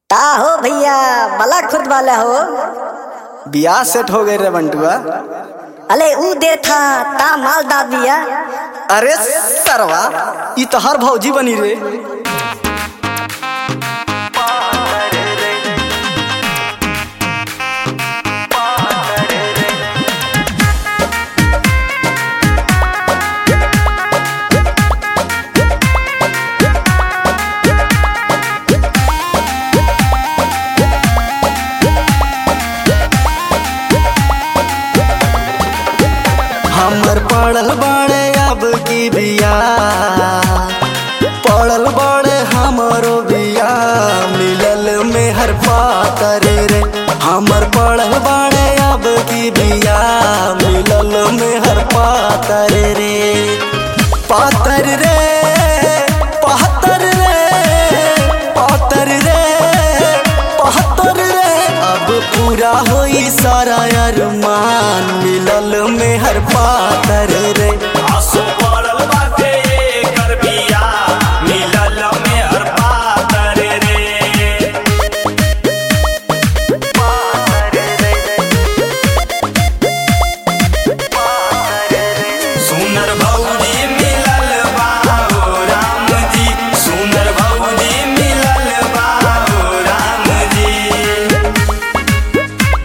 का हो भैया बला खुद वाला हो बियाह सेट हो गए रे बंटुआ अले ऊ दे था ता माल दा दिया अरे सरवा ई तो हर भौजी बनी रे हमर पड़ल बाड़े अब की बिया पड़ल बाड़े हमरो बिया मिलल में हर पातर रे हमर पड़ल बाड़े अब की बिया मिलल में हर पातर रे पातर रे पातर रे पातर रे पातर रे अब पूरा होई सारा अरमान मिलल में हर पातर रे आसो पड़ल बाटे एकर बिया, मिलल में हर पातर रे। सुनर भौजी मिलल बा हो राम जी सुनर भौजी मिलल बा हो राम जी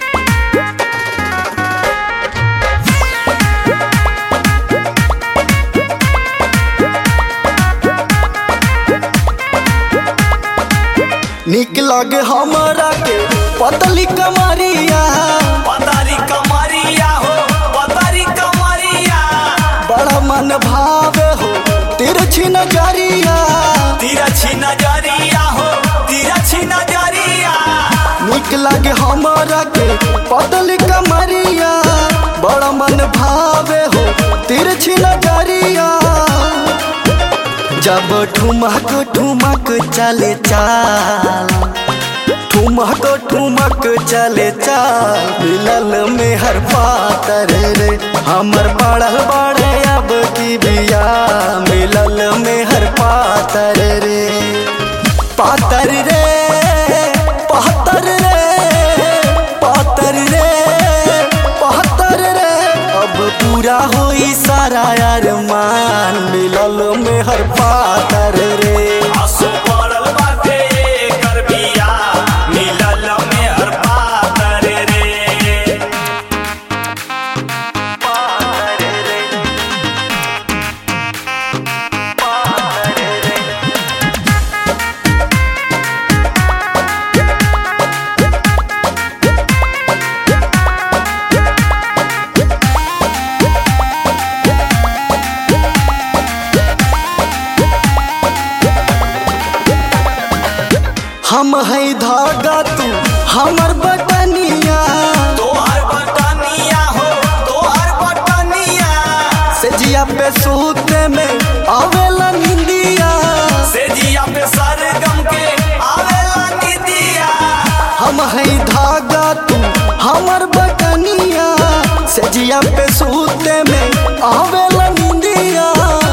निक लगे हमरा के पतली कमरिया पतारी कमरिया हो पतारी कमरिया बड़ा मन भावे हो तिरछी नजरिया तिरछी नजरिया हो तिरछी नजरिया निक लगे हमरा के पतली कमरिया बड़ा मन भावे हो तिरछी नजरिया जब ठुमक ठुमक चले चाल ठुमक ठुमक चले चाल मिलल में हर पातर रे हमर पड़ल बड़े अब की बिया मिलल में हर पातर रे पातर रे पातर रे पातर रे पातर रे अब पूरा होई सारा अरमान मिलल में हर पातर रे आसो पड़ल बाटे एकर बिया, मिलल में हर पातर रे। हम है धागा तू हमर बटनिया तोहर बटनिया हो तोहर बटनिया से जिया पे सूते में आवेला निंदिया से जिया पे सरगम के आवेला निदिया हम है धागा तू हमर बटनिया से जिया पे सूते में आवेला निंदिया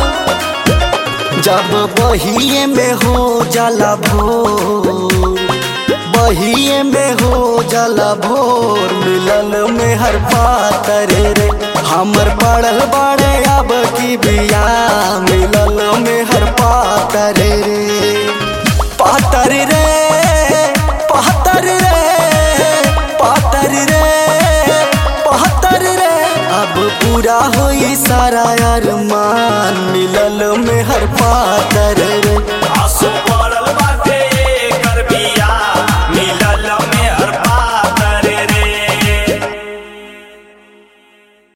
जब बहिए में हो जाला भोर बहिए में हो जाला भोर मिलल में हर पातर रे हमर पड़ल बाड़े अब की बिया मिलल में हर पातर रे पातर रे पातर रे पातर रे पातर रे अब पूरा होई सारा अरमान मिलल में हर पातर